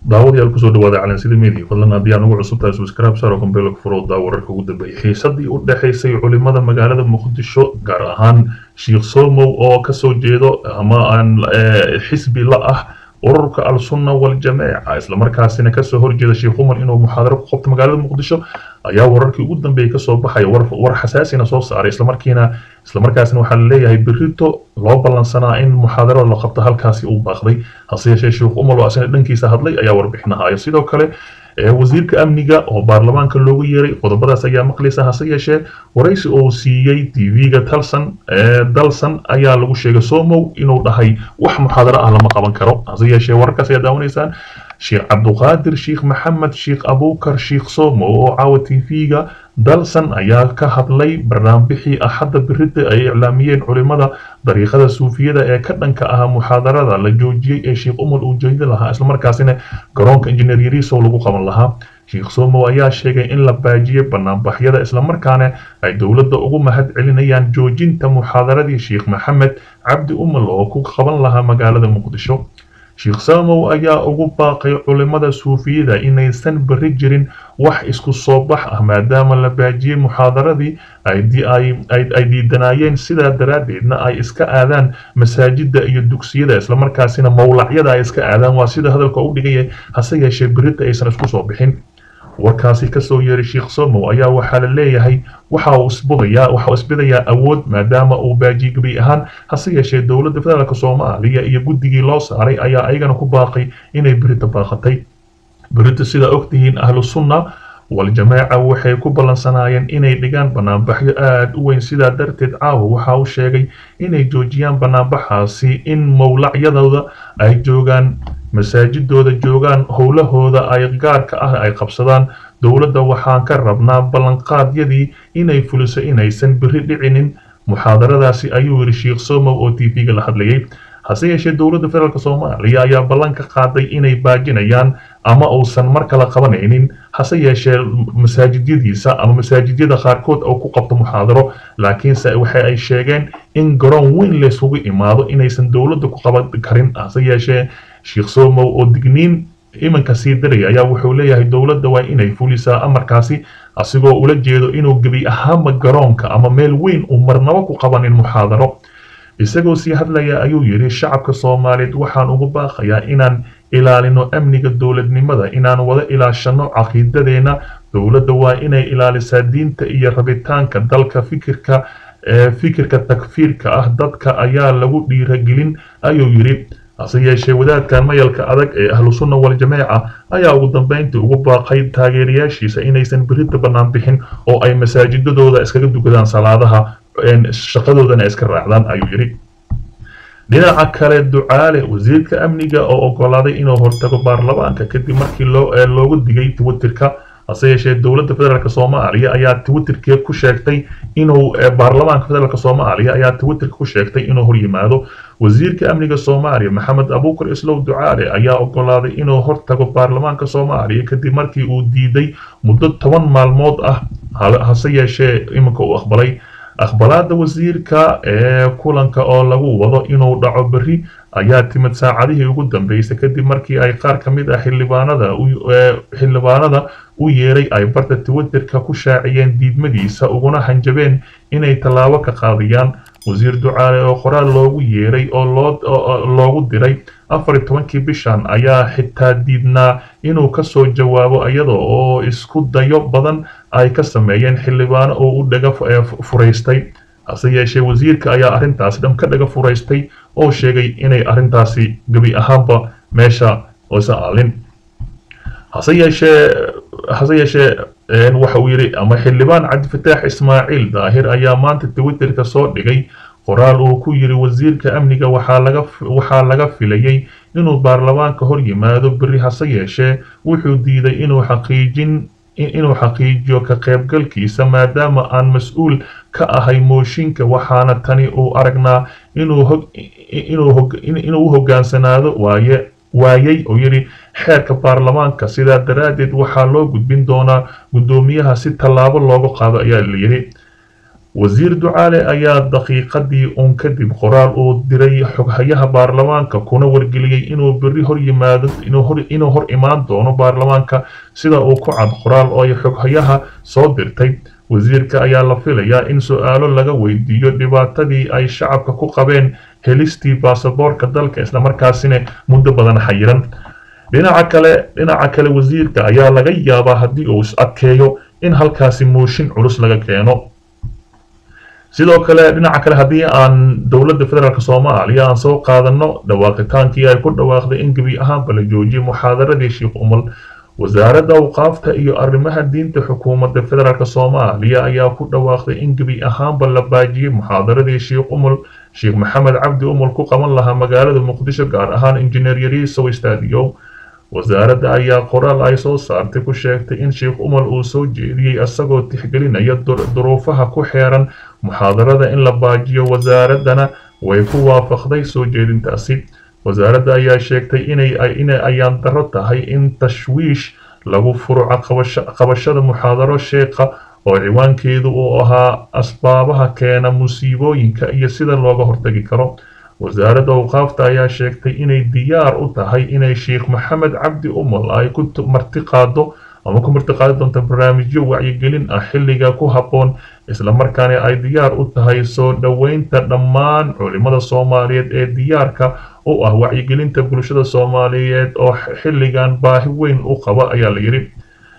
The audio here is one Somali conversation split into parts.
daawadayaal kusoo dhawaada calansida media fadlan haddii aan ugu cusub tahay subscribe saro kombeelka furooda wararka ugu dambeeyay xiisadii u dhexaysay culimada magaalada muqdisho gaar ahaan sheekh somow oo kasoo jeedo ama aan xisbi la ah ururka al-sunna wal-jameeca islamarkaasina kasoo horjeeda sheekh umar inuu muxaadaro ku qabto magaalada muqdisho ayaa wararkii ugu dambeeyay kasoo baxaya war xasaasina soo saaray islamarkiina islamarkaasina waxaa laleeyahay berito loo ballansanaa in muxaadarada la qabto halkaasi uu baaqday hase yeeshee sheekh umar oo asina dhankiisa hadlay ayaa warbixinahaya sidoo kale wasiirka amniga oo baarlamaanka loogu yeeray qodobadaas ayaa maqlaysa hase yeeshee waraysi oo siiyey tv-ga talsan dalsan ayaa lagu sheegay somow inuu dhahay wax muxaadaro ah lama qaban karo hase yeeshee wararkaas ayaa daawanaysaan sheekh cabduqaadir sheekh maxamed sheekh abukar sheekh somow oo caawa tv-ga dalsan ayaa ka hadlay barnaamijii axadda birida ay iclaamiyeen culimada dariiqada suufiyada ee ka dhanka ah muxaadarada la joojiyey ee sheekh umar uu jeedi lahaa islamarkaasina garoonka injineer yariisow lagu qaban lahaa sheekh somow ayaa sheegay in la baajiyey banaanbaxyada islamarkaana ay dowladda ugu mahad celinayaan joojinta muxaadaradii sheekh maxamed cabdi umal oo ku qaban lahaa magaalada muqdisho sheekh samow ayaa ugu baaqay culimada suufiyada inaysan beri jirin wax isku soo bax ah maadaama la baajiyey muxaadaradii ay diidanayeen sidaa daraaddeedna ay iska aadaan masaajida iyo dugsiyada islamarkaasina mowlacyada ay iska aadaan waa sida hadalka u dhigaya hase yeeshee berita aysan isku soo bixin warkaasi kasoo yeeray sheekh somow ayaa waxaa la leeyahay waxa uu isbudayaa waxa uu isbidayaa awood maadaama uu baajiye gebi ahaan hase yeeshee dowladda federaalk soomaaliya iyo guddigii loo saaray ayaa ayagana ku baaqay inay berita baaqatay berita sidaa ogtihiin ahlu sunna wal-jameeca waxay ku ballansanaayeen inay dhigaan banaanbaxyo aada u weyn sidaa darteed caawa waxa uu sheegay inay joojiyaan banaanbaxaasi in mowlacyadooda ay joogaan masaajidooda joogaan howlahooda ay gaarka ah ay qabsadaan dowladda waxaan ka rabnaa ballanqaadyadii inay fuliso inaysan beri dhicinin muxaadaradaasi ayuu yidhi sheekh somow oo t v-ga la hadlayay hase yeeshee dowladda federaalk soomaaliya ayaa ballan ka qaaday inay baajinayaan ama uusan mar kale qabanaynin hase yeeshee masaajidyadiisa ama masaajidyada qaarkood oo ku qabto muxaadaro laakiinse waxa ay sheegeen in garoon weyn laysugu imaado inaysan dowladda ku qaban karin hase yeeshee sheekh somow oo digniin iminka sii diraya ayaa wuxuu leeyahay dowladda waa inay fulisaa amarkaasi asigoo ula jeedo inuu gebi ahaanba garoonka ama meel weyn uu marnabo ku qabanin muxaadaro isagoo sii hadlaya ayuu yidhi shacabka soomaaliyeed waxaan ugu baaqayaa inaan ilaalino amniga dowladnimada inaan wada ilaashano caqiidadeenna dowladda waa inay ilaalisaa diinta iyo rabitaanka dalka fikirka fikirka takfiirka ah dadka ayaa lagu dhiiragelin ayuu yidhi hase yeeshee wadaadkan mayalka adag ee ahlu sunna wal-jameeca ayaa ugu dambeyntii ugu baaqay taageerayaashiisa inaysan berita bannaan bixin oo ay masaajidadooda iskaga dukadaan salaadaha shaqadoodana iska raacdaan ayuu yidhi dhinaca kale ducaale wasiirka amniga oo ogolaaday inuu hortago baarlamaanka kadib markii loogu digay twitterka hase yeeshee dowladda federaalk soomaaliya ayaa twitterka ku sheegtay inuu baarlamaanka federaalk soomaaliya ayaa twitterka ku sheegtay inuu horyimaado wasiirka amniga soomaaliya maxamed abukar islow ducaale ayaa ogolaaday inuu hortago baarlamaanka soomaaliya kadib markii uu diiday muddo toban maalmood ah hase yeeshee iminka uu aqbalay aqbalaada wasiirka ee kulanka oo lagu wado inuu dhaco berri ayaa timid saacadihii ugu dambeysay kadib markii ay qaar ka mid ah xildhibaanada xildhibaanada u yeeray ay barta twitterka ku shaaciyeen diidmadiisa uguna hanjabeen inay tallaabo ka qaadiyaan wasiir ducaale oo qoraal loogu yeeray oo loogu diray afar tobankii bishan ayaa xitaa diidnaa inuu kasoo jawaabo iyada oo isku dayo badan ay ka sameeyeen xildhibaano oo u dhaga furaystay hase yeeshee wasiirka ayaa arrintaasi dham ka dhaga furaystay oo sheegay inay arrintaasi gebi ahaanba meesha oysa aalin hase yeeshee hase yeeshee waxa uu yidhi ama xildhibaan cabdifataax ismaaciil daahir ayaa maanta twitterka soo dhigay qoraal uu ku yidhi wasiirka amniga waxaa laga filayay inuu baarlamaanka hor yimaado beri hase yeeshee wuxuu diiday inuu xaqiijin inuu xaqiijiyo ka qaybgalkiisa maadaama aan mas-uul ka ahay mooshinka waxaana tani uu aragnaa inuu u hogaansanaado waaye waayay oo yidhi xeerka baarlamaanka sidaa daraaddeed waxaa loo gudbin doonaa guddoomiyaha si tallaabo looga qaado ayaa la yidhi wasiir ducaale ayaa daqiiqadii uun kadib qoraal uu diray xoghayaha baarlamaanka kuna wargeliyey inuu berri hor yimaado inuu hor imaan doono baarlamaanka sida uu ku cad qoraal oo ay xoghayaha soo dirtay wasiirka ayaa la filayaa in su-aalo laga weydiiyo dhibaatadii ay shacabka ku qabeen helistii baasaboorka dalka islamarkaasina muddo badan xayiran dhinaca kale dhinaca kale wasiirka ayaa laga yaabaa haddii uu is adkeeyo in halkaasi mooshin culus laga keeno sidoo kale dhinaca kale haddii aan dowladda federaalk soomaaliya aan soo qaadano dhawaaqitaankii ay ku dhawaaqday in gebi ahaanba la joojiyay muxaadaradii sheekh umal wasaaradda awqaafta iyo arrimaha diinta xukuumadda federaalk soomaaliya ayaa ku dhawaaqday in gebi ahaanba la baajiyey muxaadaradii sheekh umul sheekh maxamed cabdi umul ku qaban lahaa magaalada muqdisho gaar ahaan injineer yariisow stadiyo wasaaradda ayaa qoraal ay soo saartay ku sheegtay in sheekh umar uu soo jeediyey isagoo tixgelinaya duruufaha ku xeeran muxaadarada in la baajiyo wasaaraddana way ku waafaqday soo jeedintaasi wasaaradda ayaa sheegtay inay ayaan daro tahay in tashwiish lagu furco qabashada muxaadaro sheekha oo ciwaankeedu uu ahaa asbaabaha keena musiibooyinka iyo sida looga hortagi karo wasaaradda awqaafta ayaa sheegtay inay diyaar u tahay inay sheekh maxamed cabdi umal ay ku martiqaado ama ku martiqaadi doonto barnaamijyo wacyigelin ah xilliga ku habboon islamarkaana ay diyaar u tahay soo dhoweynta dhammaan culimada soomaaliyeed ee diyaarka u ah wacyigelinta bulshada soomaaliyeed oo xilligan baahi weyn u qaba ayaa la yidhi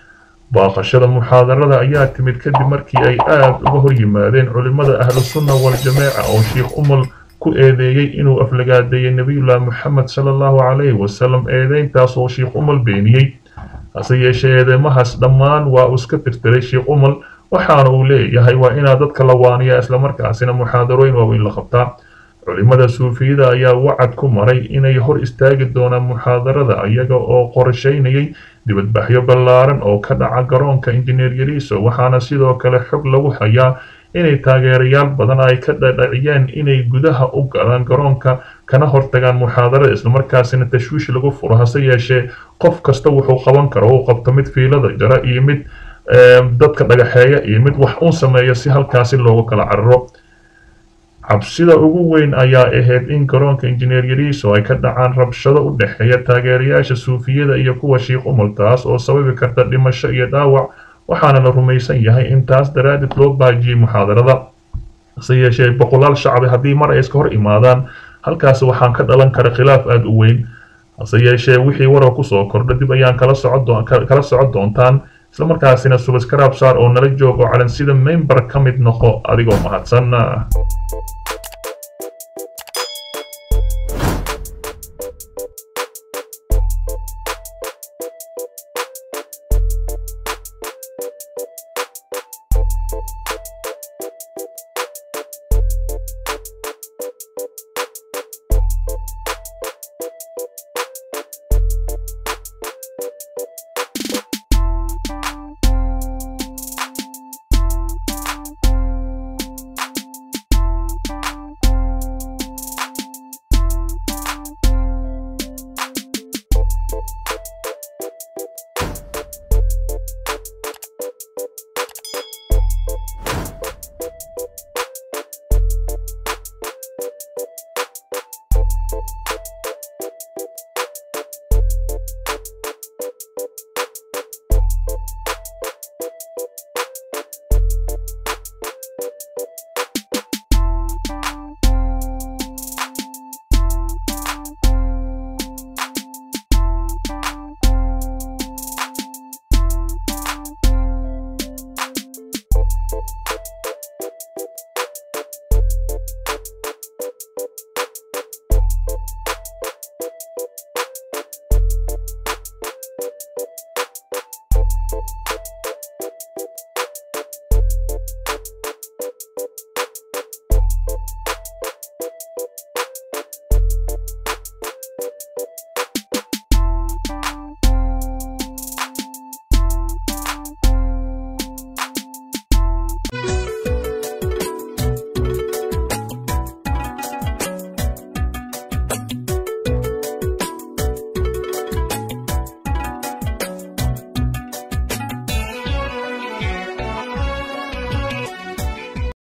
baaqashada muxaadarada ayaa timid kadib markii ay aada uga hor yimaadeen culimada ahlu sunna wal-jameeca oo sheekh umal ku eedeeyey inuu aflagaadeeyey nebiyullaahi moxamed sala allahu calayhi wasalam eedeyntaas oo sheekh umal beeniyey hase yeeshee eedeymahaas dhammaan waa uu iska tirtiray sheekh umal waxaana uu leeyahay waa inaa dadka la waaniyaa islamarkaasina muxaadarooyin waaweyn la qabtaa culimada suufiyada ayaa wacad ku maray inay hor istaagi doonaan muxaadarada iyaga oo qorshaynayay dibadbaxyo ballaaran oo ka dhaca garoonka injineer yariiso waxaana sidoo kale xog lagu hayaa inay taageerayaal badan ay ka dhadhaciyeen inay gudaha u galaan garoonka kana hortagaan muxaadarada islamarkaasina tashwiish lagu furo hase yeeshee qof kasta wuxuu qaban karo uu qabto mid fiilada jara iyo mid dadka dhagaxeeya iyo mid wax uun sameeya si halkaasi loogu kala cararo cabsida ugu weyn ayaa ahayd in garoonka injineer yariiso ay ka dhacaan rabshado u dhexeeya taageerayaasha suufiyada iyo kuwa sheekh umal taas oo sababi karta dhimasho iyo dhaawac waxaana la rumaysan yahay in taas daraaddeed loo baajiyey muxaadarada hase yeeshee boqolaal shacbi haddii mar ay iska hor imaadaan halkaasi waxaan ka dhalan kara khilaaf aada u weyn hase yeeshee wixii warar kusoo kordha dib ayaan kala socokala socon doontaan islamarkaasina subaskarab saar oo nala joogo calansida member ka mid noqo adigoo mahadsan